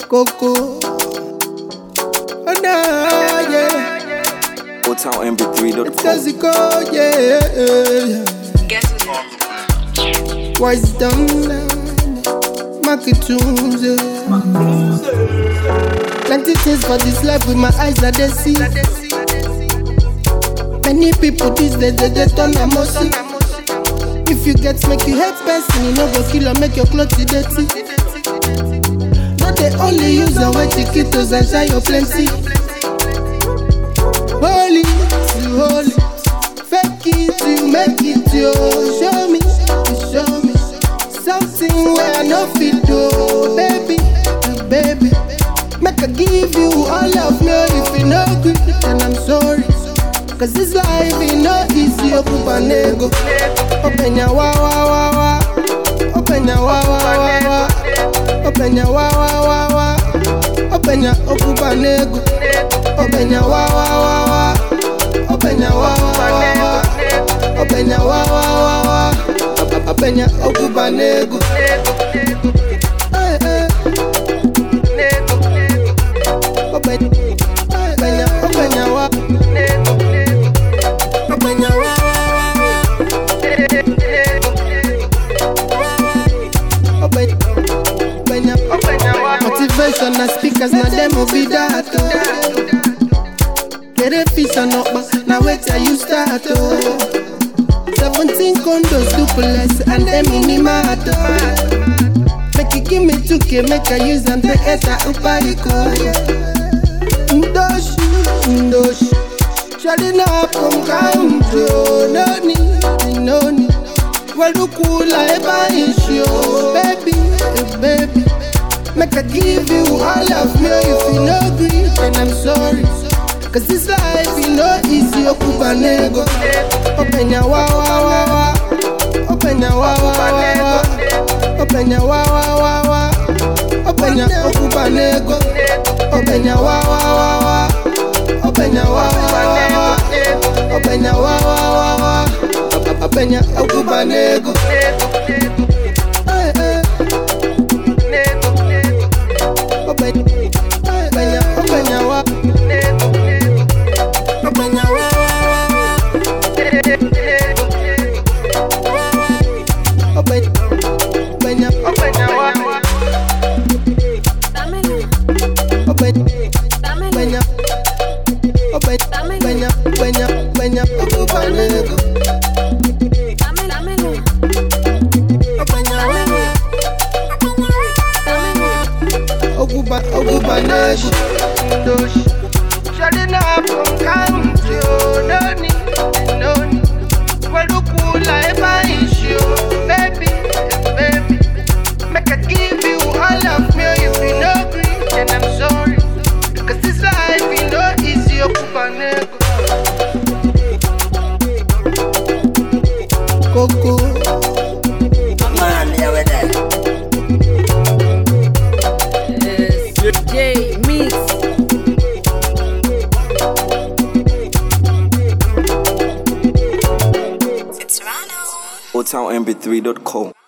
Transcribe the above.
Coco. Oh, nah, yeah. Old Town MP3.com. It's Kazico, yeah. Guess who's Wise down line. Market tunes, yeah. Plenty things for this life with my eyes that they see. Many people these days they, they turn a mercy. If you get make you hate person, you know go kill or make your clothes dirty. Not they only use your way chiquitos and shine your plenty. Holy, you holy, fake it, you make it, yo. Show me, you show me something where I no fit do, baby, uh, baby. Make I give you all of me if you no good, then I'm sorry. Cause this life is no easy, okupa nego. Open your wa wa wa wa. Open your wa wa wa wa. Open your wa wa wa wa. Open your okupa nego. Open your wa wa wa wa. Open your wa wa wa wa. Open your wa wa wa wa. Open your okupa nego. Eh, eh. Open, open your, open your wa. Open your wa wa wa wa. Open, open your, open your wa. Motivation na speakers na them will be that. oh. Get a piece of number, now wait till you start. Oh. 17 condos, duplex, and them minimato. Make you give me 2k, make I use and take it out upariko. Ndoshi, ndoshi. Shadi na from kanjo, no need, no need. Walukula eba issue, baby, eh, baby. Make I give you all of me if you no agree, then I'm sorry. Cause this life is no easy, okupa nego. Open your wa wa wa wa. Open your wa wa wa wa. Open your wa wa wa wa. Open your okupa nego. Open your wa wa wa wa. Open your wa wa wa wa. Open your wa wa wa wa. Open your okupa nego. Eh, eh. Open, open your, open your wa. Open your wa wa wa wa. Open, open your, open your wa. Dámelo, Open, dámelo, open your, open, open your, open your, open your, okupa nego. dámelo, dámelo, Open your wa wa. dámelo. Okupa, okupa nego. Dosh. Shutting up from country, oh, no need, no need. Walukula eba issue, baby, eh, baby. Make I give you all of me if you no agree, then I'm sorry. Cause this life is no easy, okupa nego. Coco. Man, there we there. J Mix. Old Town MP3.com.